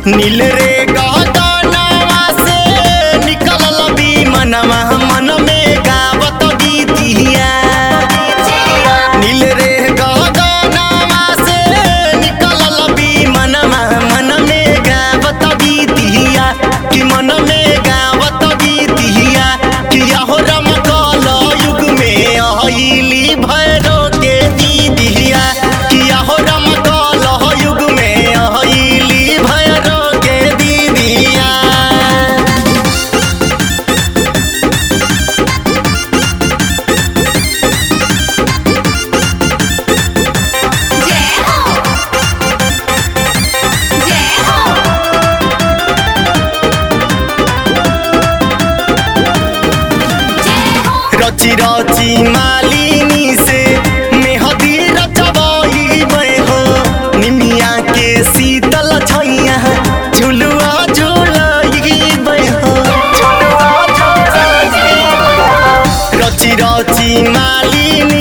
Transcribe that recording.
नील रे गगनवा से निकलल मनवा मन में गावत गीतिया नील रे गगनवा से निकलल मनवा मन में गावत गीतिया कि मन में गावत गीतिया कि यहो रमकल युग में अहिली भैरो के दीदिया कि यहो रमकल युग में अहिली भैरो के दीदिया जय हो जय हो जय हो रची रची मालिनी से मेहदी रचबही हो निमिया के शीतल छैया झुलुआ झुलही हो रची रची मालिनी